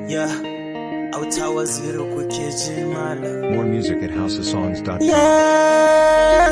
Yeah, auta waziri kuke ji malam. More music at houseofsongs.com. Yeah.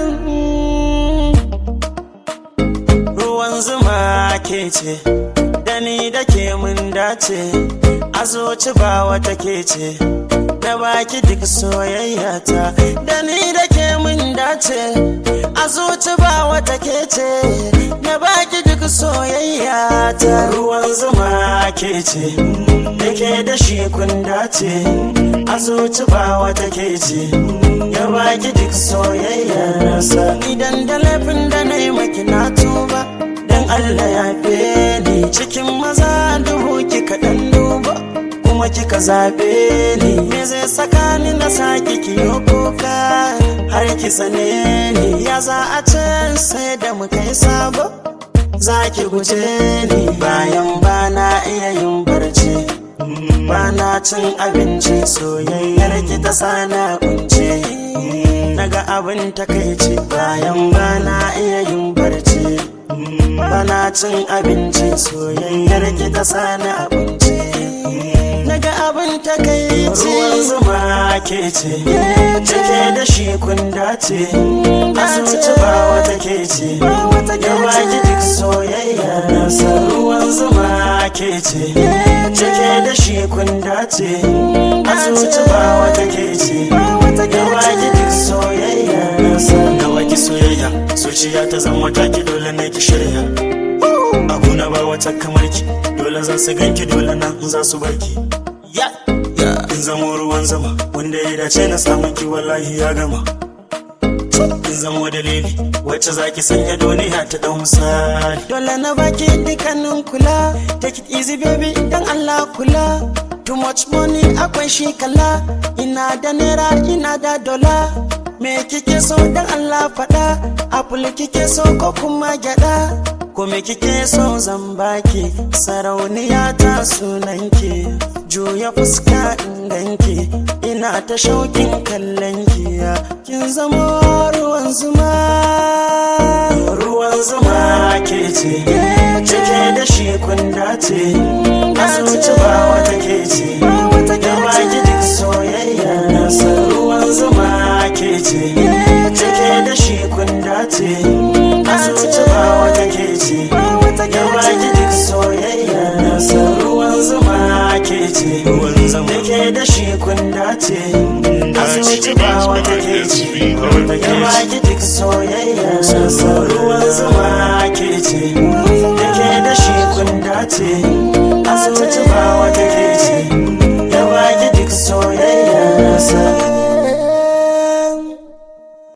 Ruwan zuma ke ce, da ni da ke mun dace, a zuci ba wata ke ce, na baki duk soyayya ta, da ni da ke mun dace, a zuci ba wata ke ce, na baki duk soyayya ta. Ruwan zuma ke ce, da ke da shi kun dace, a zuci ba wata ke ce, ya baki duk soyayya nasa. Idan da laifin da na yi maki na tuba. dan Allah ya fe ni cikin maza duhu kika dan duba kuma kika zabe ni me zai saka ni na saki kiyo kuka har ki sane ni ya za a ce sai da mu kai sabo za ki guje ni bayan bana iya yin barci bana cin abinci soyayyar ki ta sana kunce naga abin takaici bayan bana iya yin barci bana cin abinci soyayyar ki ta sani abinci naga abin takaici ruwan zuma ke ce cike da shi kun dace asuci ba wata ke ce ya baki duk soyayya nasa ruwan zuma ke ce cike da shi kun dace asuci ba wata ke ce ya baki duk soyayya nasa ga waki soyayya zuciya ta zama taki dole ne ki shirya abuna ba wata kamar ki dole za su ganki dole nan za su barki ya ya in zamo ruwan zama wanda ya dace na samun ki wallahi ya gama in zamo dalili wacce zaki sanya duniya ta dau misali dole na baki dukkanin kula take it easy baby dan Allah kula too much money akwai shi kala ina da naira ina da dola me kike so dan Allah faɗa apple kike so ko kuma gyada ko me kike so zan baki sarauniya ta sunanki juya fuska in ganki ina ta shaukin kallon ki kin zama ruwan zuma ruwan zuma ke ce cike da shi kun dace asuci ba wata ke ce ya baki duk soyayya nasa ruwan zuma ke ce cike da shi kun dace asuci ba wata ke ce ya baki duk soyayya nasa ruwan zuma ke ce ruwan zuma ke da shi kun dace asuci ba wata ke ce ya baki duk soyayya nasa ruwan zuma ke ce da ke da shi kun dace asuci ba